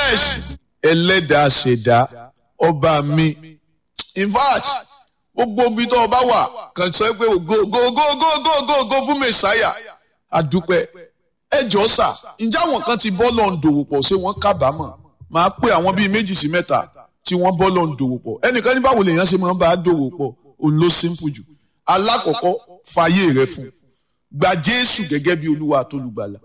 yes ẹlẹ́dàá ṣẹ̀dá ọba mi in fact gbogbo ibi tó ọba wà kàn sọ pé go go go go go go go fún mẹsàáyà àdúpẹ́ ẹ jọ sà ǹjẹ́ àwọn kan ti bọ́ lọ́n dòwò pọ̀ ṣé wọ́n kábàámọ̀ máa pé àwọn bíi méjì sí mẹ́ta tí wọ́n bọ́ lọ́n dòwò pọ̀ ẹnìkan ní báwo lèèyàn ṣe máa ń bá a dòwò pọ̀ òun ló simple jù alákọ̀ọ́kọ́ fàyè rẹ fún gba Jésù gẹ́gẹ́ bí Olúwa àtolùgbàlà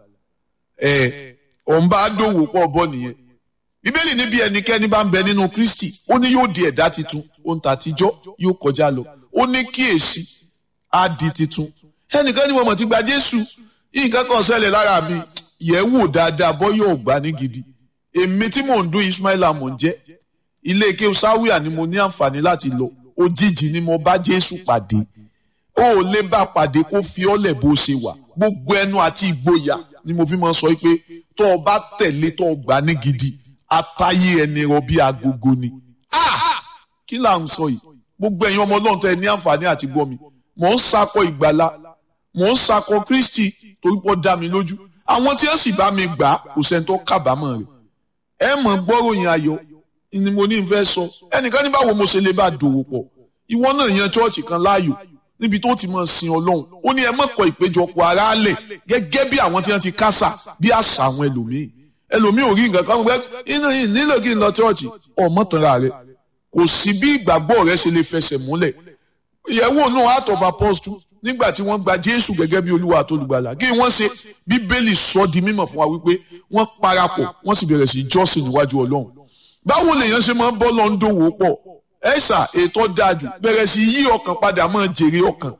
ẹ̀ ọ̀n bá a dòwò pọ̀ bọ́ nìyẹn bíbélì níbi ẹnikẹ́ni bá ń bẹ nínú kristi ó ní yóò di ẹ̀dá titun ohun tàtijọ́ yóò kọjá lọ ó ní kíyèsí á di titun ẹnìkan ní mo mọ̀ ti gba jésù nǹkan kan ṣẹlẹ̀ lára mi yẹ̀ wò dáadáa bọ́ yóò gbà ní gidi èmi tí mò ń dún ismaila mò ń jẹ́ ilé ike sáwíà ni mo ní àǹfààní láti lọ òjijì ni mo bá jésù pàdé ó ò lè bá pàdé kó fi ọ́lẹ̀ bó ṣe wà gbogbo ẹnu àti ìgboyà ni mo fi máa sọ pé tó o bá tẹ̀lé tó o gbà ní gidi atayé ẹni rọ bí agogo ni. kí là ń sọ yìí gbogbo ẹ̀yin ọmọ ọlọ́run tẹ́ ẹ ní àǹfààní àti gbọ́ mi mò ń sakọ ìgbàlá mò ń sakọ kristi torí pọ́ dá mi lójú àwọn tí wọ́n sì bá mi gbà kò sẹ́ni tó kábàámọ̀ rẹ̀ ẹ mọ̀ gbọ́ròyìn ayọ̀ ni mo ní n fẹ́ sọ ẹnìkan ní báwo mo ṣe lè bá dòwò pọ̀ ìwọ náà yan chọ́ọ̀chì kan láàyò níbi tó ti máa sin ọlọ́run ó ní ẹ mọ̀kọ ìpéjọpọ̀ aráàlẹ̀ gẹ́gẹ́ bí àwọn tí wọ́n ti kásà bí àṣà àwọn ẹlòmíì ẹlòmíì ò rí nǹkan kan gbẹ inú yìí nílò kí n lọ chọ́ọ̀chì ọmọ tanra rẹ kò sí bí ìgbàgbọ́ rẹ ṣe lè fẹsẹ̀ múlẹ̀ ìyẹ̀wò náà heart of apostle nígbà tí wọ́n gba jésù gẹ́gẹ́ bí olúwa àtolùgbàlà kí wọ́n ṣe bíbélì sọ di mímọ̀ fún wa wípé wọ́n parapọ̀ wọ́n sì bẹ̀rẹ̀ sí jọ́sìn níwájú ọlọ́run báwo lèèyàn ṣe máa ń bọ́ lọ ń dòwò pọ̀ ẹ̀ṣà ètò dájú bẹ̀rẹ̀ sí yí ọkàn padà máa jèrè ọkàn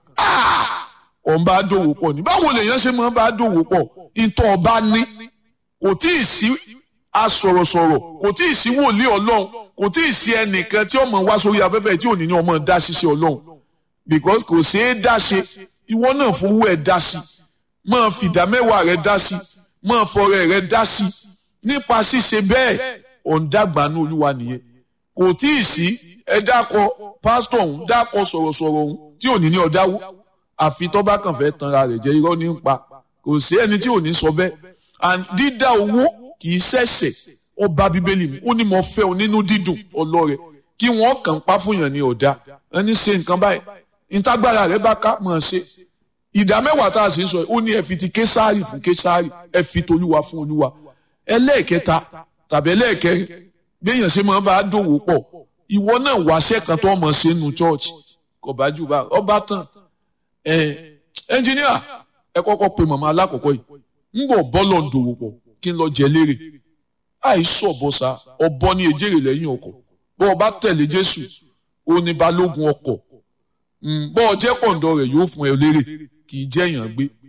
ọ̀n bá dòwò pọ̀ ní báwo lèèyàn ṣe máa ń bá dòwò pọ̀ ìtọ̀ ọba ní kò tí ì sí asọ̀rọ̀sọ̀rọ̀ kò tí ì sí wòlíì ọlọ́run kò tí ì sí ẹnìkan tí ọmọ wá sórí afẹ́fẹ́ tí ò ní ní ọmọ dá ṣiṣẹ́ ọlọ́run because kò ṣeé dá ṣe ìwọ náà fowó ẹ̀ dá sí máa fìdá mẹ́wàá rẹ̀ dá sí máa fọrẹ rẹ̀ dá sí nípa ṣíṣe bẹ́ẹ̀ ọ̀ǹdàgbànú olúwa nìyẹn kò tí ì sí ẹ dákọ pásítọ̀ ọ̀hún dákọ sọ̀rọ̀sọ̀rọ̀ ọ̀hún tí ò ní ní ọ̀dáwó àfi tó bá kàn fẹ́ tanra rẹ̀ jẹ́ irọ́ ní ń pa kò sí ẹni tí ò ní sọ bẹ́ẹ̀ and dídá owó kì í ṣẹ̀ṣẹ̀ ó bá bíbélì mi ó ní mo fẹ́ o nínú dídùn ọlọ́rẹ̀ kí wọ́n kàn pa fún yàn ní ọ̀dà ẹni ṣe nǹkan báyìí ìtagbára rẹ̀ bá ká mọ̀ ṣe ìdá mẹ́wàá tá a sì ń sọ ó ní ẹ fi ti késàrì fún késàrì ẹ fi tolúwa fún olúwa ẹlẹ́ẹ̀kẹta tàbí ẹlẹ́ẹ̀kẹrin béèyàn ṣe máa bá a dòwò pọ̀ ìwọ náà wáṣẹ́ kan tó mọ̀ ṣe nù chọ́ọ̀chì kò bá jù bá ọba tán ẹ ẹnjìníà ẹ kọ́kọ́ pe màmá alákọ̀ọ́kọ́ yìí ń bọ̀ bọ́lọ̀ ń dòwò pọ̀ kí n lọ jẹ lérè àìsàn ọ̀bọ̀sà ọ̀bọ ní ejèrè lẹ́yìn ọkọ̀ bọ́ ọ bá tẹ̀lé Jésù ó ní balógun ọkọ̀ bọ́ ọ jẹ́ kọ̀ǹdọ̀ rẹ̀ yóò fún ẹ lérè kì í jẹ́ èèyàn gbé